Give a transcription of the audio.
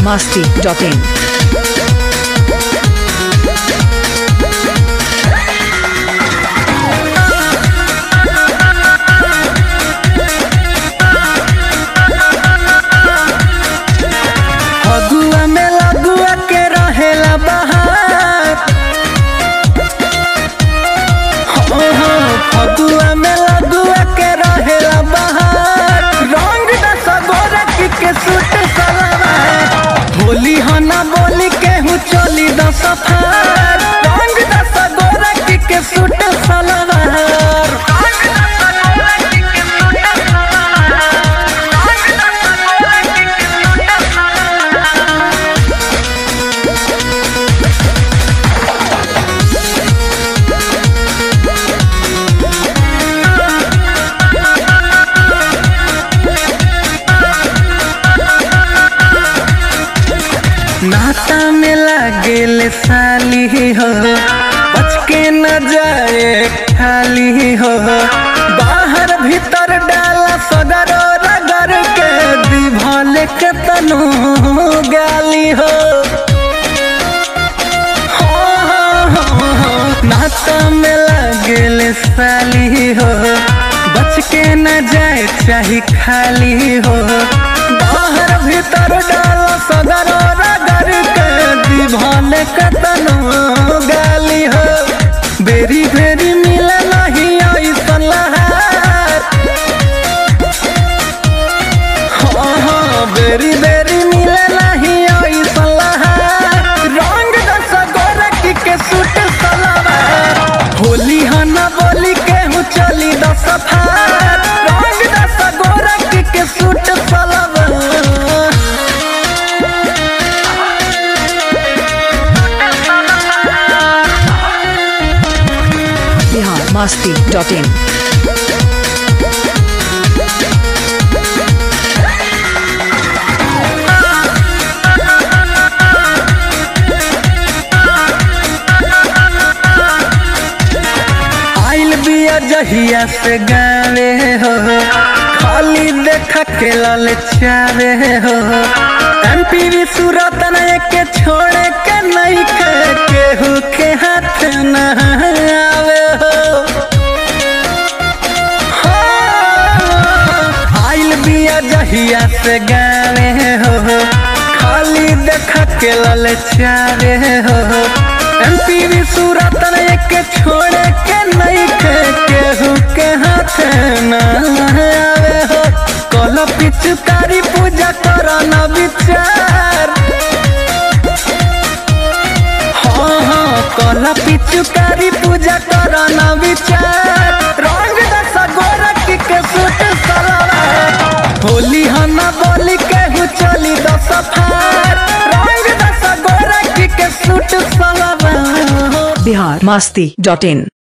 masti.in. Phagua में लगुआ के रहेला बहार हो हो फगुआ में लगुआ के रहेला बहार रंग दस गोरख के सूट सलवार होली हो ना बोली केहू चली दस फार रंग दस गोरख के सूट सलवार नाता में लागेल साली हो बच के न जाए खाली हो बाहर भीतर डाला सगरो रगड़ के दिभल के तनु गाली हो हो, हो, हो, हो। नाता में लागेल साली हो बच के न जाए चाहे खाली हो बाहर भीतर डालो सगरो रगड़ के दिभल कतनो गाली हो बेरी बेरी मिले नहीं ऐसन लहार हो हो बेरी बेरी मिले नहीं ऐसन लहार रंग दस गोरख के सूट सलवार होली हो न बोली केहू चली दस फार रंग दस गोरख के सूट सलवार Bihar masti.in. आइल बिया जहिया से गावे हो खाली देखा के लाल चावे हो एमपी भी सूरत न के छोड़े के नहीं के केहू के हाथ न आवे हो हो, आइल बिया जहिया से गावे हो खाली देखा के लाल चावे हो एमपी भी सूरत न के छोड़े के नहीं के केहू के हाथ न आवे हो कल पिचकारी पूजा कर न विचार हाँ हाँ कल पिचकारी पूजा कर न विचार रंग दस गोरख के सूट सलवार होली हो न बोली केहू चली दस फार रंग दस गोरख के सूट सलवार Bihar masti.in.